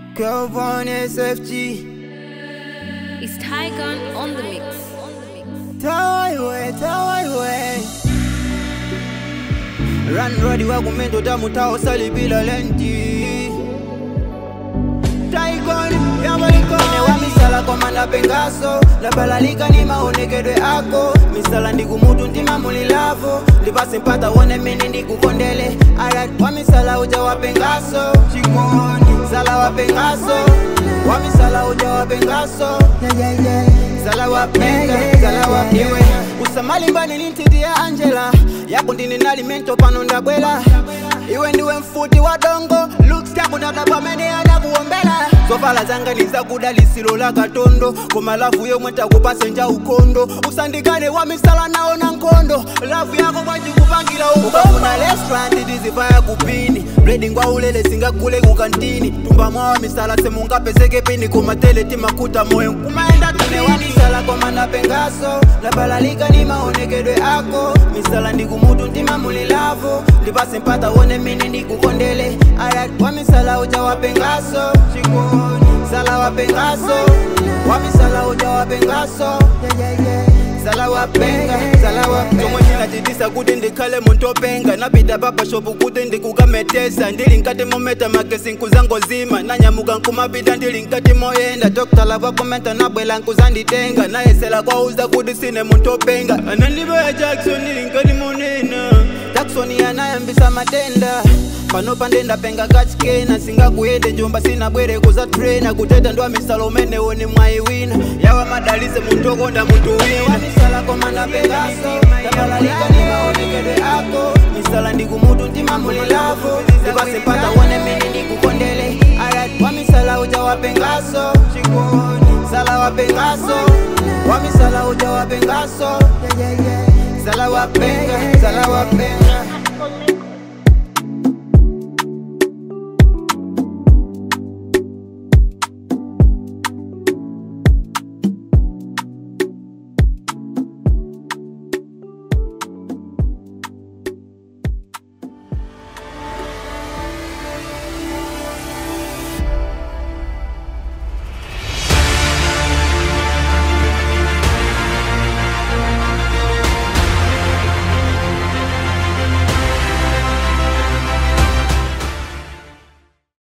Kelvin SFG It's Tygon on the mix. tawaiwe tawaiwe ranrodi wakumendo tamutawo salipila lenti taikoni yabalikone wa misala komanda pengaso labalalika ni maonekedwe ako misala ndikumutu ntima mulilavo ndipase mpata wone mene ndikukondele alat wa misala uja wa pengaso chikoni sala wa pengaso wa misala uja wa pengaso yeah, yeah, yeah. sala wa penga sala wa iwe usamalimbani lintitia angela yako ndini nalimento pano ndabwela iwe ndiwe mfuti wa dongo looks yako ndadabamene adakuombela zovala zanga nizakuda lisilo la katondo koma lavu yomwe takupase nja ukondo usandikane wa misala nawo na nkondo lavu yako kwajikupangira ukafuna restaurant tizivaya kupini bredi ngwa ulele singakule kukantini tumba mwawa misala semungapezeke pini koma tele timakuta moyo kumaenda tune wa misala koma napengaso labalalika ni maonekedwe ako misala ndikumutu ntima mulilavo ndipase mpata wone mene ndikukondele alat wa misala uja wapengaso chikoni sala wapengaso wa misala uja wapengaso yeah, yeah, yeah. sala wapenga sala wapenga chomwe chinachitisa kuti ndikhale munthu openga napita papashopu kuti ndikukametesa ndili nkati mometa magesi nkuzangozima nanyamuka nkumapita ndili nkati moyenda dokitala vakomenta nabwela nkuzanditenga nayesela kwauza kuti sine munthu openga anandibeya jackson ndili nkati monena jackson yanayambisa matenda pano pandenda penga kachikena singakuyende njomba sinabwere kuza trena kuteta ndwa misala umene woni mwayiwina yawa madalize munthu okonda munthu wina misala komanda pengaso tabalalika ni maonekedwe ako misala ndikumutu ntima mulilavo ndipasempata wone mene ndikukondele alat wa misala uja wapengaso chikoni sala wapengaso wa misala uja wapengaso yeah, yeah, yeah. sala wapenga sala wapenga